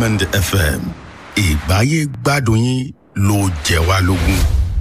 diamond fm ìgbáyé gbádùn yín ló jẹ wá lógún.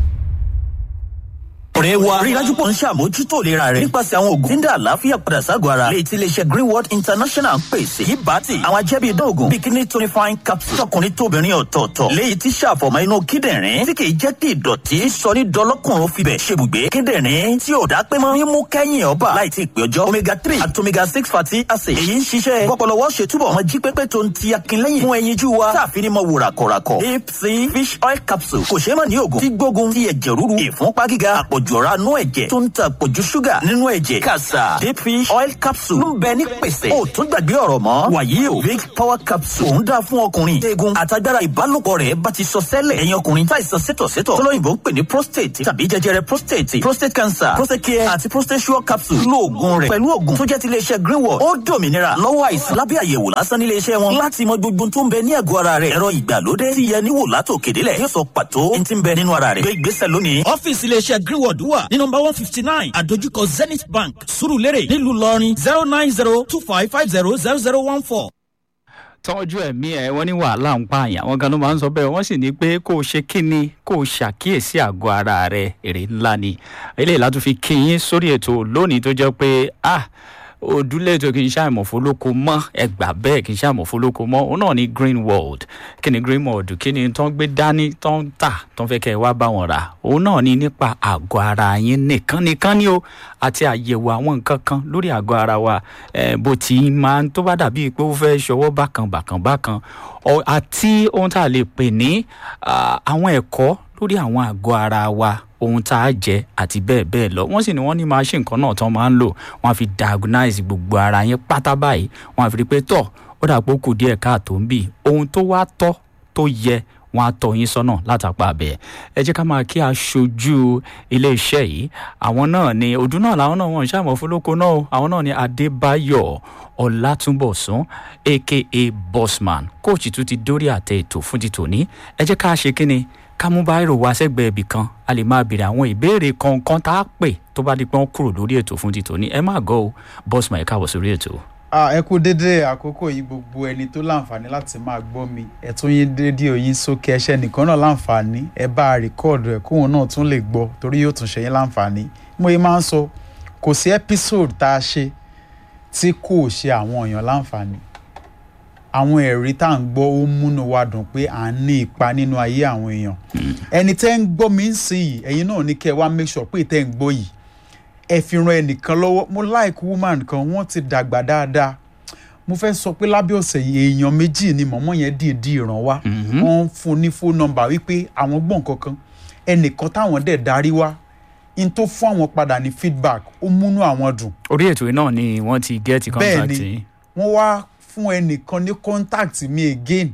ọ̀rẹ́ wa rí dájú pọ̀ ń ṣàmójútó ìlera rẹ̀ nípasẹ̀ àwọn oògùn tí ń dá àlàáfíà padà ságọ̀ ara lè ti iléeṣẹ́ greenworld international ń pèsè yìí bá ti àwọn ajẹ́bí idán oògùn bikini tonifying capsule tọkùnrin tóbìnrin ọ̀tọ̀ọ̀tọ̀ léyìí tí ṣàfọ̀mọ́ inú kíndìnrín tí kìí jẹ́ kí ìdọ̀tí sọ ní dọlọ́kùnrin fibẹ̀ ṣebùgbé kíndìnrín tí ò dá pé mọ́ mímú kẹ́yìn ọba láì tí ì pé ọjọ́ omega three àti omega six fatty acid èyí ń ṣiṣẹ́ pọpọlọwọ́ ṣètúbọ̀ wọn jí pépé tó ń ti akínlẹ́yìn fún ẹyinjú wa táàfin ní mọ wò ràkọ̀ràkọ̀ deep sea fish oil capsule kò ṣeé mọ̀ ní oògùn tí gbógun ti ẹ̀jẹ̀ ríru ìfúnpá gíga àpọ̀jù ọ̀rá nú ẹ̀jẹ̀ tó ń ta àpọ̀jù ṣúgà nínú ẹ̀jẹ̀ kàṣà deep fish oil capsule ló ń bẹ ní pèsè ó tún gbàgbé ọ̀rọ̀ mọ́ wàyí o big power capsule òun dáa fún ọkùnrin eegun àtagbára ìbálòpọ̀ rẹ̀ bá ti sọ sẹ́lẹ̀ ẹ̀yin ọkùnrin táìsàn sétọ̀sétọ̀ tọ́lọ́yìnbó ń pè ní prostate tàbí jẹjẹrẹ prostate prostate cancer prostate care àti prostate sure capsule lo oògùn rẹ̀ pẹ̀lú oògùn tó jẹ́ ti iléeṣẹ́ greenwood ó dòmìnira lọ́wọ́ àìsàn lábẹ́ àyẹ̀wò lásán nílé iṣẹ́ wọn láti mọ gbogbo tó ń bẹ ní àgọ́ ara rẹ̀ ẹ̀rọ ìgbàlódé tí yẹ níwò látòkèdélẹ̀ yóò sọ pàtó ní ti ń bẹ nínú ara rẹ̀ gbé ìgbésẹ̀ lónìí. ọ́fíìsì iléeṣẹ́ greenwood wà ní nọmba one fifty nine àdójúkọ zenith bank surulere nílùú ìlọrin zero nine zero two five five zero zero zero one four tọ́jú ẹ̀mí ẹ̀ wọ́n ní wàhálà ń pààyàn àwọn kan ló máa ń sọ bẹ́ẹ̀ wọ́n sì ní pé kó o ṣe kíni kó o ṣàkíyèsí àgọ́ ara rẹ èrè ńlá ni eléyìí látún fi kí yín sórí ètò lónìí tó jẹ́ pé ah òdúlé ètò kì í ṣàìmọ̀fólókò mọ́ ẹgbà bẹ́ẹ̀ kì í ṣàìmọ̀fólókò mọ́ òun náà ní green world kí ni green world kí ni tó ń gbé dání tó ń tà tó ń fẹ́ kẹ́ ẹ wá bá wọn rà òun náà ní nípa àgọ́ ara yín nìkan nìkan ni o àti àyẹ̀wò àwọn nǹkan kan lórí àgọ́ ara wa bó ti máa ń tó bá dàbí pé ó fẹ́ ṣọwọ́ bákan bákan bákan àti ohun tá a lè pè ní àwọn ẹ̀kọ́ lórí àwọn àgọ́ ara wa ohun tá a jẹ àti bẹ́ẹ̀ bẹ́ẹ̀ lọ wọ́n sì ní wọ́n ní machine kan náà tán máa ń lò wọ́n á fi diagnose gbogbo ara yẹn pátá báyìí wọ́n á fi rí i pé tọ̀ ó dà pé ó kù díẹ̀ káàtó ń bì ohun tó wá tọ́ tó yẹ wọ́n á tọ́ yín sọ́nà látàpá abẹ́ ẹ jẹ́ ká máa kí aṣojú iléeṣẹ́ yìí àwọn náà ni ọdún náà làwọn náà wọ́n ń ṣàmọ̀ fúnlóko náà o àwọn náà ni adébáyọ̀ ọlátúnbọ̀sún aka bossman kóòtù tún ti dórí àtẹ ètò fún ti tòní ẹ jẹ́ ká ṣe kí ni ká mú báyìí wá sẹ́gbẹ̀ẹ́ ibì kan a lè máa béèrè àwọn ìbéèrè kọ̀ọ̀kan tá a pè tó bá di pé wọ́n kúrò lórí ètò fún títò ní ẹ má gọ́ o bọ́sùn máa káàbọ̀ sórí ètò. ẹ kú dédé àkókò yìí gbogbo ẹni tó láǹfààní láti máa gbọ́ mi ẹ tún yín rédíò yín sókè ẹṣẹ́ nìkan náà láǹfààní ẹ bá a rìkọ́ọ̀dù ẹ̀ kóun náà tún lè gbọ́ torí yóò tún ṣe yín láǹfààní mo yìí máa ń sọ kò sí ẹ́písòdù tá a ṣe tí kò ṣe àwọn èèyàn láǹfààní àwọn ẹ̀rí tá à ń gbọ́ ó múnú wa dùn pé à ń ní ipa nínú ayé àwọn èèyàn ẹni tẹ́ ń gbọ́ mi ń sìn yìí ẹ̀yin náà ní kẹ́ ẹ wá make sure pé tẹ́ ń gbọ́ yìí ẹ fi ran ẹnìkan lọ́wọ́ mo like woman kan wọ́n ti dàgbà dáadáa mo fẹ́ sọ pé lábẹ́ ọ̀sẹ̀ yìí èèyàn méjì ni mọ̀mọ́ yẹn dìídì ràn wá wọ́n ń fún ní phone number wípé àwọn gbọ̀n kankan ẹnìkan táwọn dẹ̀ darí wá n tó fún àwọn padà ní feedback ó múnú àwọn dùn. orí ètò náà ni wọ́n ti gẹ́ẹ̀tì contact bẹ́ẹ̀ ni wọ́n wá fún ẹnìkan ní contact mi again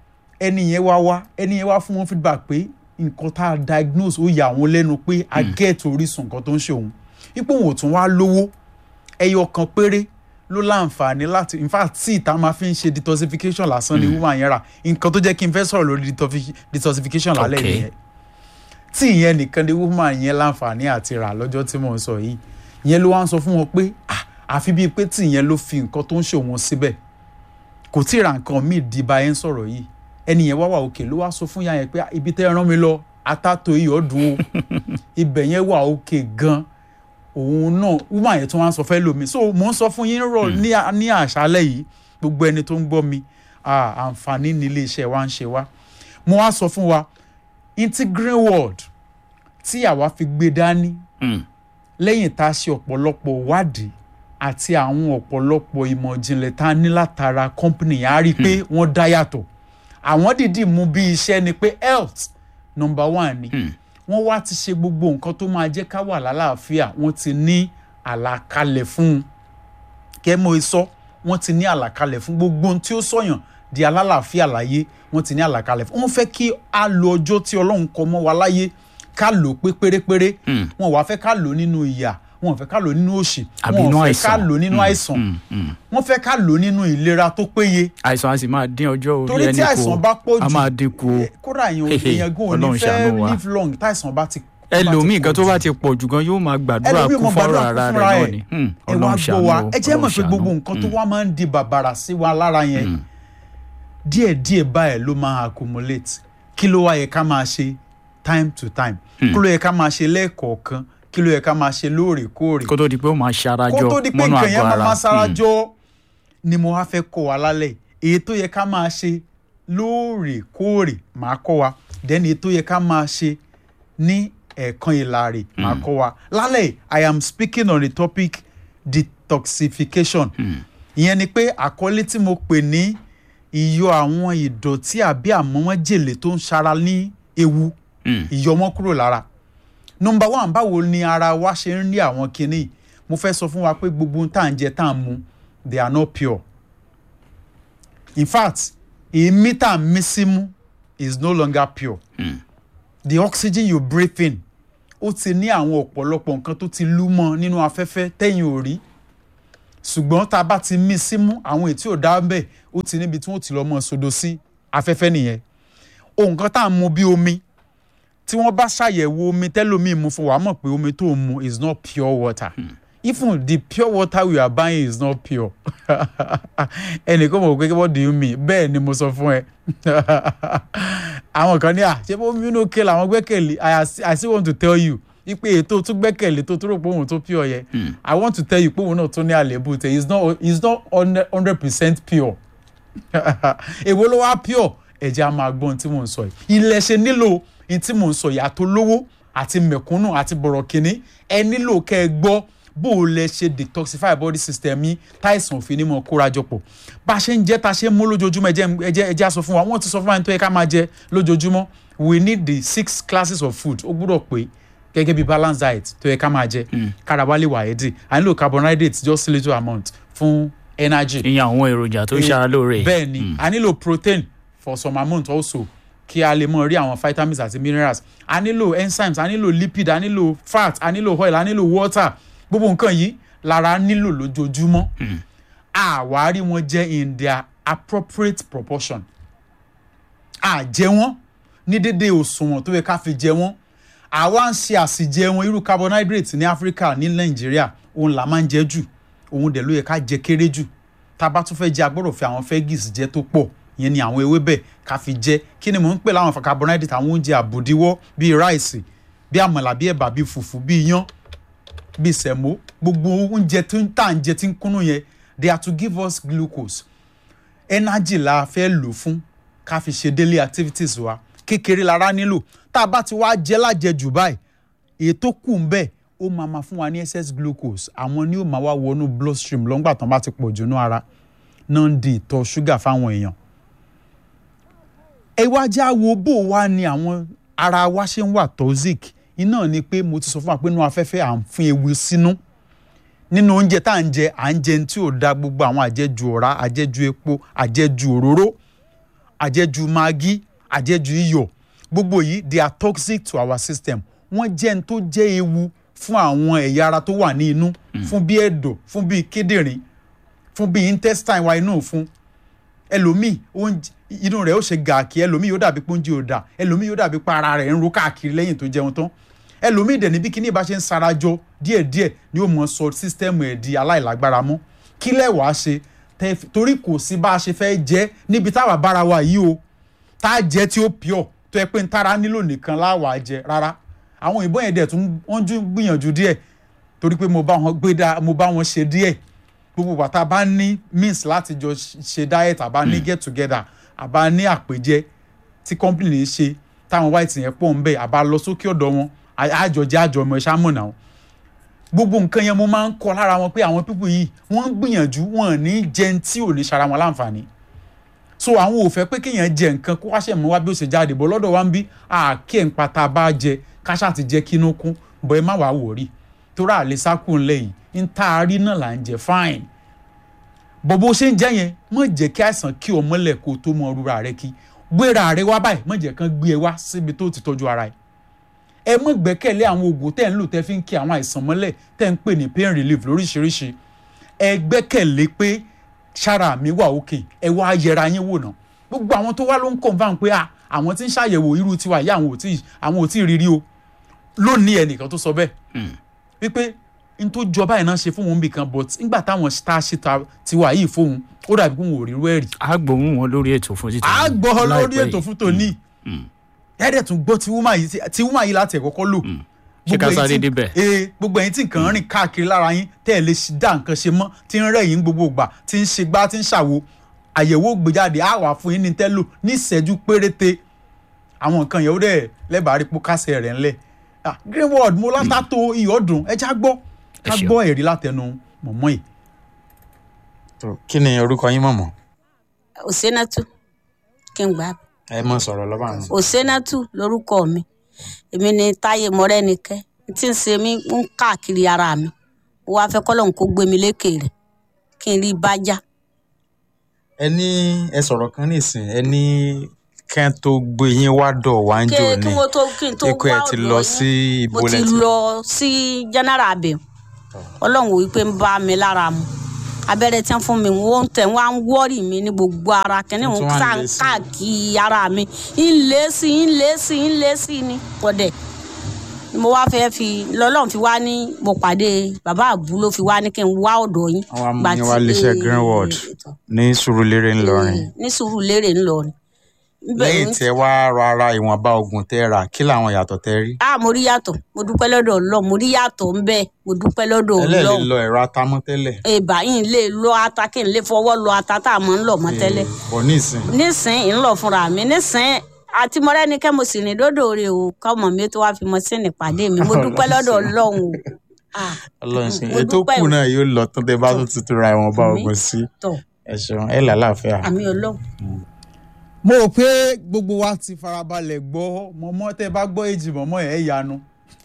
ẹni yẹn wá wá ẹni yẹn wá fún wọn feedback pé nǹkan tá a diagnose ó yà wọn lẹ́nu pé a get orísun nǹkan tó ń ṣe òun ipò òun ò tún wá lówó ẹyọ kan péré ló láǹfààní láti in fact tí ìta máa fi ń ṣe detoxification lásán ni woman yẹn rà nǹkan tó jẹ́ kí n fẹ́ sọ̀rọ̀ lórí detoxification lálẹ́ Okay. yẹn tí ìyẹn nìkan ni woman yẹn láǹfààní àti rà lọ́jọ́ tí mò ń sọ yìí ìyẹn ló wá ń sọ fún wọn pé ah àfi bíi pé tí ìyẹn ló fi nǹkan tó ń ṣe òun síbẹ̀ kò tí ì ra nǹkan míì di bá yẹn sọ̀rọ̀ yìí ẹni yẹn wá wà òkè ló wá sọ fún yà yẹn pé ibi tẹ́ ẹ rán mi lọ atátó iyọ̀ dùn ó ibẹ̀ yẹn wà òkè gan òun náà woman yẹn tó wá ń sọ fẹ́ lómi so mò ń sọ fún yín rọ ní à- ní àṣálẹ̀ yìí gbogbo ẹni tó ń gbọ́ mi ah, àǹfààní ní iléeṣẹ́ wa ń ṣe wá mo wá sọ fún wa integral world tí àwa fi gbé dání Mm. lẹ́yìn tá a ṣe ọ̀pọ̀lọpọ̀ wádìí àti àwọn ọ̀pọ̀lọpọ̀ ìmọ̀ ìjìnlẹ̀ tá a ní látara company yẹn á rí i pé wọ́n dá yàtọ̀ àwọn dìídì mú bí iṣẹ́ ni pé health number one ni wọ́n wá ti ṣe gbogbo nǹkan tó máa jẹ́ ká wà lálàáfíà wọ́n ti ní àlàkalẹ̀ fún un kẹ́mọ́ sọ wọ́n ti ní àlàkalẹ̀ fún gbogbo ohun tí ó sọ̀yàn di alálàáfíà láyé wọ́n ti ní àlàkalẹ̀ fún wọ́n fẹ́ kí a lo ọjọ́ tí ọlọ́run kọ mọ́ wa láyé ká lò ó pé pérépéré wọn wàá fẹ́ ká lò ó nínú ìyà wọn ò fẹ́ ká lò ó nínú òṣì Àbí wọn inú ò fẹ́ ká àìsàn. lò ó nínú àìsàn Mm, mm. wọ́n fẹ́ ká lò ó nínú ìlera tó péye àìsàn a sì máa dín ọjọ́ orí torí ẹni tí àìsàn bá pọ̀ a jù máa dínkù o. eh, kódà èèyàn Hehe, èèyàn gan ò ní Ọlọ́run ṣàánú fẹ́ wa. live long táìsàn bá ti ẹlòmíì gan tó bá pọ̀ ti jù. pọ̀ jù gan yóò máa gbàdúrà ẹlòmíì kú mọ fọ́rọ̀ gbàdúrà ara kún rẹ̀ fúnra náà ẹ̀ ni. Hmm, ẹ wá Ọlọ́run gbọ́ ṣàánú wa o, ẹ jẹ́ mọ̀ Ọlọ́run pé gbogbo ṣàánú. nǹkan tó wá máa ń di bàbàrà sí wa lára yẹn díẹ̀díẹ̀ báyìí ló máa accumulate kí ló wá yẹ ká máa ṣe time to time kí ló yẹ ká máa ṣe lẹ́ẹ̀kọ̀ọ̀kan kí ló yẹ ká máa ṣe lóòrèkóòrè kó tó di pé ó máa ṣarajọ kó tó di pé mọ́nú nǹkan àgọ́ yẹn máa ara máa Mm. sarajọ ni mo wá fẹ́ kọ́ wa lálẹ́ èyí tó yẹ ká máa ṣe lóòrèkóòrè máa kọ́ wa then èyí tó yẹ ká máa ṣe ní ẹ̀ẹ̀kan ìlàrè máa kọ́ wa lálẹ́ I am speaking on the topic detoxification ìyẹn ni pé àkọlé tí mo pè ní ìyọ àwọn ìdọ̀tí àbí àmọ́mọ́jèlé tó ń ṣara ní ewu Mm. ìyọmọ́ kúrò lára nọmba one báwo ni ara wa ṣe ń rí àwọn kinní yìí? mo fẹ́ sọ fún wa pé gbogbo ohun tá à ń jẹ tá à ń mu they are not pure in fact èémí tá à ń mí símú is no longer pure the oxygen you breathe in ó ti ní àwọn ọ̀pọ̀lọpọ̀ nǹkan tó ti lú mọ́ nínú afẹ́fẹ́ tẹ́yìn ò rí ṣùgbọ́n tá a bá ti mí símú àwọn ètí ò dá bẹ́ẹ̀ ó ti níbi tí wọ́n ti lọ́ mọ́ sodo sí afẹ́fẹ́ nìyẹn ohun kan tá à ń mu bí omi tí wọ́n bá ṣàyẹ̀wò omi tẹ́lómìn mu fún wa mọ̀ pé omi tó ń mu is not pure water even the pure water we are buying is not pure ẹnìkan mọ̀ pé what do you mean bẹ́ẹ̀ ni mo sọ fún ẹ àwọn kan ní à ṣé bó mímú ké làwọn gbẹ́kẹ̀lé I as- I still want to tell you ipe ètò tún gbẹ́kẹ̀lé tó tó rò pé òun tó pure yẹ I want to tell you pé òun náà tó ní àlébù tẹ is not is not hundred percent pure èwo ló wá pure ẹ̀jẹ̀ a máa gbọ́n tí mò ń sọ yìí ilẹ̀ ṣe nílò ní tí mò ń sọ yìí àtolówó àti mẹ̀kúnnù àti bọ̀rọ̀ kìnní ẹ nílò kẹ́ ẹ gbọ́ bó o lẹ ṣe detoxify body system yín táìsàn òfin ní mọ̀ kórajọpọ̀ bá a ṣe ń jẹ́ tá a ṣe ń mú lójoojúmọ́ ẹ jẹ́ ẹ jẹ́ ẹ jẹ́ á sọ fún wa wọ́n ti sọ fún wa ní tó yẹ ká máa jẹ lójoojúmọ́ we need the six classes of food ó gbúdọ̀ pé gẹ́gẹ́ bí balance diet tó yẹ ká máa jẹ kára wa lè wà ẹ́dì à nílò carbohydrates just little amount fún energy ìyẹn àwọn èròjà tó ṣara lóore bẹ́ẹ̀ ni a nílò protein for some amount also kí a lè mọ rí àwọn vitamins àti minerals a nílò enzymes a nílò lipid a nílò fat a nílò oil a nílò water gbogbo nǹkan yìí lára nílò lójoojúmọ́ àwárí wọn jẹ́ in their appropriate proportion a jẹ wọ́n ní dédé òṣùwọ̀n tó yẹ ká fi jẹ wọ́n àwa ń ṣe àsìjẹ wọn irú carbohydrate ní Áfíríkà ní Nàìjíríà òun là máa ń jẹ jù òun dẹ̀ ló yẹ ká jẹ kéré jù tá a bá tún fẹ́ jẹ agbọ́dọ̀ fi àwọn veggies jẹ tó pọ̀ ìyẹn ni àwọn ewébẹ̀ ká fi jẹ kí ni mò ń pè láwọn carbohydrate àwọn oúnjẹ àbòdíwọ́ bíi ráìsì bíi àmàlà bíi ẹ̀bà bíi fùfú bíi iyán bíi sẹ̀mó gbogbo oúnjẹ tó ń tà ń jẹ tí ń kúnnú yẹn they are to give us glucose energy la fẹ́ lò fún ká fi ṣe daily activities wa kékeré lára nílò tá a bá ti wá jẹ lájẹjù báyìí èyí tó kù ń bẹ ó máa ma fún wa ní excess glucose àwọn ni ó máa wá wọnú bloodstream lọ́ngbà tán bá ti pọ̀ jù ní ara náà ń di ìtọ̀ ṣúgà fáwọn èèyàn. ẹ wá já wo bó wá ni àwọn ara wa ṣe ń wà toxic iná ni pé mo ti sọ fún wa pé inú afẹ́fẹ́ à ń fún ewu sínú nínú oúnjẹ tá à ń jẹ à ń jẹ tí ò da gbogbo àwọn àjẹjù ọ̀rá àjẹjù epo àjẹjù òróró àjẹjù magi àjẹjù iyọ̀ gbogbo yìí they are toxic to our system wọ́n jẹ́ ní tó jẹ́ ewu fún àwọn ẹ̀yà ara tó wà ní inú fún bí ẹ̀dọ̀ fún bí kíndìnrín fún bí intestine wa inú fún ẹlòmíì oúnjẹ inú rẹ̀ ó ṣe gàkí ẹlòmíì yóò dàbí pé oúnjẹ ò dà ẹlòmíì yóò dàbí pé ara rẹ̀ ń ro káàkiri lẹ́yìn tó jẹun tán ẹlòmíì dẹ̀ níbi kíní ìbá ṣe ń sarajọ díẹ̀díẹ̀ ni ó mọ sọ sísítẹ́ẹ̀mù ẹ̀ di aláìlágbára mọ́ kí lẹ́wàá ṣe tẹ́- torí kò sí bá a ṣe fẹ́ jẹ́ níbi táwa bára wa yìí o tá a jẹ́ tí ó pure tó yẹ pé ń tára nílò nìkan láwàá jẹ rárá àwọn òyìnbó yẹn dẹ̀ tún wọ́n tún gbìyànjú díẹ̀ torí pé mo bá wọn gbé dá mo bá wọn ṣe díẹ̀ gbogbo bàtà bá ní means láti jọ ṣe diet àbá ní get together àbá ní àpèjẹ tí company ń ṣe táwọn white yẹn pọ̀ ń bẹ̀ àbá lọ sókè ọ̀dọ̀ wọn àjọjẹ àjọmọ̀ ẹ̀ṣá mọ̀ náà gbogbo nǹkan yẹn mo máa ń kọ́ lára wọn pé àwọn pípọ̀ yìí wọ́n ń gbìyànjú wọn ò ní jẹun tí ò ní ṣara wọn láǹfààní so àwọn ò fẹ́ pé kéèyàn jẹ nǹkan kó wá ṣe mọ́ wá bí ó ṣe jáde bọ́ lọ́dọ̀ wa ń bí àáké ń pata bá jẹ káṣá ti jẹ́ kínú kún bọ́ ẹ má wàá wò rí torí àlè sákùn lẹ́yìn ń tá a rí náà là ń jẹ fine bọ́ bó ṣe ń jẹ́ yẹn mọ̀ jẹ́ kí àìsàn kí o mọ́lẹ̀ kó o tó mọ rúra rẹ kí gbéra rẹ wá báyìí mọ̀ jẹ́ kán gbé ẹ wá síbi tó ti tọ́jú ara ẹ ẹ mọ̀ gbẹ́kẹ̀lé àwọn oògùn tẹ́ ń lò tẹ́ fi ń kí àwọn àìsàn mọ́lẹ̀ tẹ́ ń pè ní pain relief lóríṣiríṣi ẹ gbẹ́kẹ̀lé pé ṣára mi wà òkè ẹ wá yẹra yín wò náà gbogbo àwọn tó wá ló ń confam pé à àwọn tí ń ṣàyẹ̀wò irú tiwa yìí àwọn ò tí àwọn ò tí ì rírí o lónìí ẹnìkan tó sọ bẹ́ẹ̀ wípé n tó jọba yìí náà ṣe fún wọn bìkan but nígbà táwọn tá a ṣe ta- tiwa yìí fóun ó dàbí pé wọn ò rí irú ẹ̀ rí a gbóhùn wọn lórí ètò fún títí. a gbọ́ lórí láìpẹ́ ètò yìí. fún tòní ẹ̀ẹ́dẹ̀ tún gbọ́ tí wúmà yìí tí wúmà yìí láti ẹ̀kọ́kọ́ lò Ṣé ká Gbogbo sáré ẹ̀yin tí- débẹ̀? ee gbogbo ẹ̀yin tí nǹkan rìn káàkiri lára yín tẹ́ ẹ̀ lè ṣe- dá nǹkan ṣe mọ́ tí ń rẹ̀ yín gbogbo ìgbà tí ń ṣe gbá tí ń ṣàwo àyẹ̀wò gbéjáde á wà fún yín ní tẹ́lò ní ìṣẹ́jú péréte àwọn nǹkan yẹn ó dẹ̀ lẹ́bàá rí pókásẹ̀ rẹ̀ ńlẹ̀ Ah, greenwood mo látà tó iyọ̀dùn ẹ já gbọ́ ká Ẹ ṣeun. gbọ́ ẹ̀rí látẹnu mọ̀mọ́ yìí. tó kí ni orúkọ yín mọ̀mọ́ òsénátù kí n gbà á. ẹ mọ̀ sọ̀rọ̀ lọ́ba àná. òsénátù lórúkọ mi èmi ni táyé mọ́rẹ́nikẹ́ tí ń ṣe mí ń káàkiri ara mi mo wá fẹ́ kọ́lọ́hún kó gbé mi lékè rẹ̀ kí n rí i bá já. ẹ ní ẹ sọ̀rọ̀ kan nísìn ẹ ní kẹ́ tó gbé yín wá dọ̀ wá ń kí jò kí ní mo tó kí n tó ikú ẹ wá ti ọ̀dọ̀ lọ yín, sí ibo mo ti lẹ ti lọ sí general abẹ ọlọ́run wò wípé ń bá mi lára mu abẹ́rẹ́ tí wọ́n fún mi wọ́n ń tẹ̀ wọ́n á ń wọ́rì mi ní gbogbo ara kẹ́ni Wọ́n tún wọ́n wá ń sá lé ń sí i. káàkiri ara mi ń lé sí i ń lé sí i ń lé sí i ní pọ̀dẹ̀ mo wá fẹ́ fi lọ́lọ́run fi wá ní mo pàdé bàbá àbú ló fi wá ní kí n wá ọ̀dọ̀ yín. Wọ́n wá mú Gbà yín tí- wá iléeṣẹ́ eh, Greenwood ní Sùúrùlérè ńlọrin ní sùúrù lérè ńlọrin. Ibẹ̀ lẹ́yìn ń- tí ẹ wá ra ara ìwọ̀nba oògùn tẹ́ ẹ rà kí làwọn ìyàtọ̀ tẹ́ rí ah mo rí yàtọ̀ mo dúpẹ́ lọ́dọ̀ ọlọ́run mo rí yàtọ̀ ń bẹ́ẹ̀ mo dúpẹ́ lọ́dọ̀ ẹlẹ́ẹ̀lẹ́ ọlọ́run lọ ẹ̀rọ atamọ́ tẹ́lẹ̀ ìbá yìí lè lọ ata kí n lè fọwọ́ lọ ata tá a mọ̀ ń lọ mọ́ tẹ́lẹ̀ bọ̀ nísìn nísìn ń lọ fúnra mi nísìn àti mọ́rẹ́nikẹ́ mo sì rìn dódò rè o kọ́mọ mi tó wá fi mọ́ sínú ìpàdé mi mo dúpẹ́ lọ́dọ̀ ọlọ́run o Ah, ọlọ́run ṣe mo ètò dúpẹ́ kù o. náà yóò lọ tán tẹ́ bá tún tuntun ra ìwọ̀nba Àmín. oògùn sí tọ̀ ẹ ṣeun ẹ làlàáfíà. àmì ọlọ́run mo rò pé gbogbo wa ti farabalẹ̀ gbọ́ mọ̀mọ́ tẹ́ bá gbọ́ èjì mọ̀mọ́ ẹ̀ yanu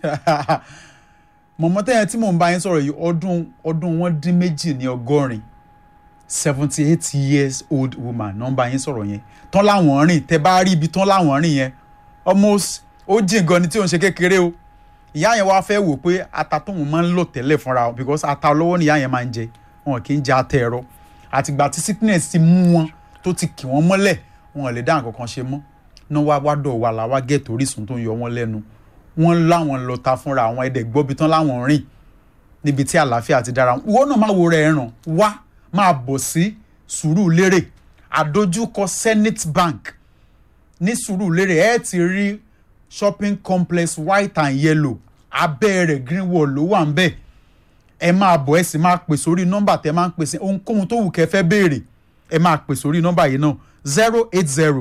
mọ̀mọ́ tẹ́ yẹn tí mò ń bá yín sọ̀rọ̀ yìí ọdún ọdún wọn dín méjì ní ọgọ́rin seventy eight years old woman náà ń bá yín sọ̀rọ̀ yẹn tán láwọn rìn tẹ́ bá rí ibi tán láwọn rìn yẹn almost ó jìn gan ni tí ò ń ṣe kékeré o ìyá yẹn wá fẹ́ wò pé ata tóun máa ń lò tẹ́lẹ̀ fúnra wọn because ata olówó ni ìyá yẹn máa ń jẹ wọn kì í jẹ ata ẹ̀rọ àtìgbà tí sickness ti mú wọn tó ti kì wọ́n mọ́lẹ̀ wọn ò lè dá nǹkan kan ṣe mọ́ náà wá wá dọ̀ wà láwá gẹ̀ẹ́tì orísun tó ń yọ wọ́n lẹ́nu wọ́n láwọn lọ ta fúnra àwọn ẹ̀dẹ̀ gbọ́bi tán láwọn rìn níbi tí àlàáfíà ti dára ìwọ náà máa wo rẹ̀ ràn wá máa bọ̀ sí Sùúrùlérè àdójúkọ Zenith Bank ní Sùúrùlérè ẹ ti rí shopping complex white and yellow abẹ́ rẹ̀ green wall ló wà ń bẹ̀ ẹ máa bọ̀ ẹ sì máa pè sórí nọ́mbà tẹ máa ń pè sí ohunkóhun tó wù kẹ́ fẹ́ béèrè ẹ máa pè sórí nọ́mbà yìí náà zero eight zero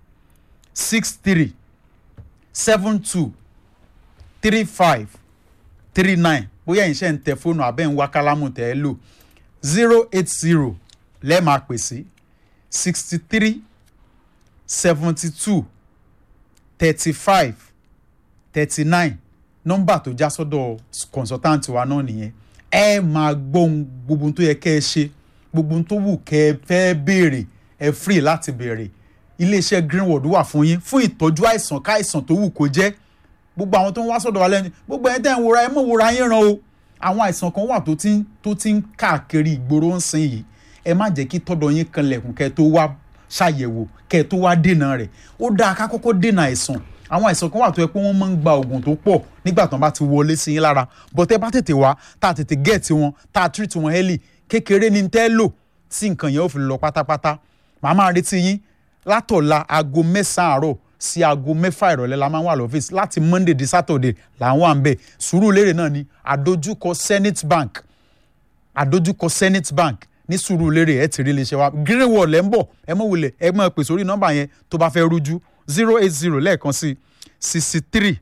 six three seven two three five three nine bóyá ẹ̀yin ṣe ń tẹ fóònù abẹ́ ń wá kálámù tẹ́ ẹ lò zero eight zero lẹ́ẹ̀ máa pè sí sixty three seventy two thirty five thirty nine nọ́mbà tó já sọ́dọ̀ consultant wa náà nìyẹn ẹ máa gbọ́ ohun gbogbo ohun tó yẹ kẹ́ ẹ ṣe gbogbo ohun tó wù kẹ́ ẹ fẹ́ béèrè ẹ free láti béèrè iléeṣẹ́ greenwood wà fún yín fún ìtọ́jú àìsàn káìsàn tó wù kó jẹ́ gbogbo àwọn tó ń wá sọ́dọ̀ wa lẹ́nu gbogbo ẹni tẹ́ ń wòra ẹ mọ̀ wòra yín ràn o àwọn àìsàn kan wà tó ti ń tó ti ń káàkiri ìgboro ń sìn yìí ẹ má jẹ́ kí tọ́dọ̀ yín kanlẹ̀kùn kẹ́ ẹ tó wá ṣàyẹ̀wò kẹ́ ẹ tó wá dènà rẹ̀ ó dáa ká kọ́kọ́ dènà àìsàn àwọn àìsàn kan wà tó yẹ pé wọ́n máa ń gba oògùn tó pọ̀ nígbà tó ń bá ti wọlé sí yín lára bọ́tẹ́ bá tètè wá tá a tètè gẹ̀ẹ́tì wọn tá a treat wọn early kékeré ní tẹ́ lò tí nǹkan yẹn ó fi lọ pátápátá màá máa retí yín látọ̀la aago mẹ́sàn-án àárọ̀ sí aago mẹ́fà ìrọ̀lẹ́ la máa ń wà lọ́fíìsì láti monday di saturday là ń wà ń bẹ̀ Sùúrùlérè náà ni àdójúkọ zenith bank àdójúkọ zenith bank ní Sùúrùlérè ẹ ti rí iléeṣẹ́ wa greenwall ẹ̀ ń bọ̀ ẹ mọ̀ wulẹ̀ ẹ mọ̀ pè sórí nọ́mbà yẹn tó bá fẹ́ rújú zero eight zero lẹ́ẹ̀kan sí sixty three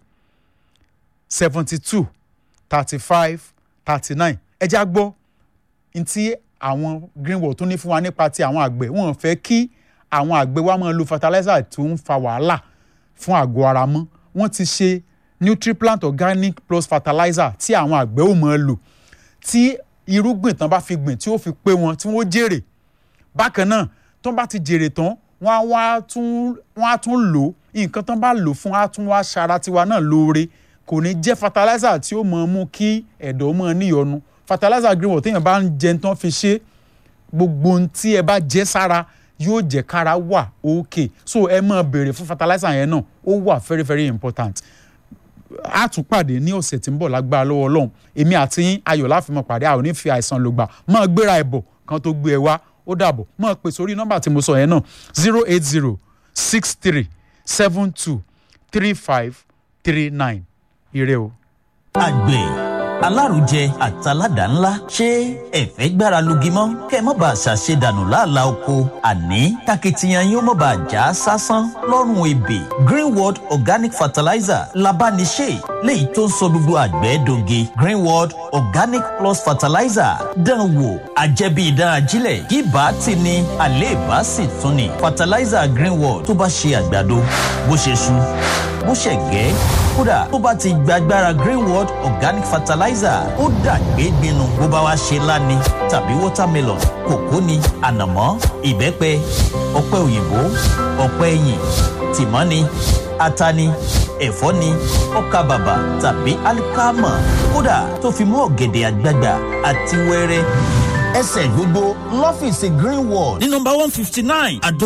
seventy two thirty five thirty nine ẹ já gbọ́ ntí àwọn greenwall tó ní fún wa nípa ti àwọn àgbẹ̀ wọn fẹ́ kí àwọn àgbẹ̀ wa máa lo fertilizer tó ń fa wàhálà fún àgọ́ ara mọ́ wọ́n ti ṣe nutriplant organic plus fertilizer tí àwọn àgbẹ̀ ò máa lò tí irúgbìn tán bá fi gbìn tí ó fi pé wọn tí wọ́n jèrè bákan náà tán bá ti jèrè tán wọ́n á wá tún wọ́n á tún lò ó nǹkan tán bá lò fún á tún wá ṣara tiwa náà lóore kò ní jẹ́ fertilizer tí ó máa mú kí ẹ̀dọ̀ máa níyọnu fertilizer greenwood téèyàn bá ń jẹ tán fi ṣe gbogbo ohun tí ẹ bá jẹ sára yóò jẹ́ kára wà okay so ẹ máa béèrè fún fertilizer yẹn náà ó wà very very important a tún pàdé ní ọ̀sẹ̀ tí ń bọ̀ lágbára lọ́wọ́ ọlọ́run èmi àti yín ayọ̀ láfimọ̀ pàdé a ò ní fi àìsàn lògbà máa gbéra ẹ̀bọ̀ kan tó gbé ẹ wá ó dàbọ̀ máa pè sórí nọ́mbà tí mo sọ yẹn náà zero eight zero six three seven two three five three nine ire o. àgbẹ̀ alárùjẹ àtàládà ńlá ṣé ẹ̀fẹ́ gbára lugi mọ́ kẹ́ ẹ má bàa ṣàṣedànù láàlá oko àní takitiyan yóò má bàa já sásán lọ́rùn ebè greenworld organic fertilizer labániṣe léyìí tó ń sọ gbogbo àgbẹ̀ doge greenworld organic plus fertilizer dán wò àjẹbí ìdán ajílẹ̀ kí bá ti ní àléèbá sì tún ni fertilizer greenworld tó bá ṣe àgbàdo bó ṣe ṣu bó ṣe gẹ́ kódà tó bá ti gbàgbára greenworld organic fertilizer ó dàgbé gbinu bó bá wá ṣe láni tàbí watermelon kòkó ni ànàmọ́ ìbẹ́pẹ ọ̀pẹ òyìnbó ọ̀pẹ ẹ̀yìn tìmọ́ ni ata ni ẹ̀fọ́ ni ọkà bàbà tàbí alikama kódà tó fi mọ́ ọ̀gẹ̀dẹ̀ àgbagbà àti wẹ́rẹ́ ẹsẹ̀ gbogbo lọ́fíìsì greenworld ní nọmba one fifty nine àdó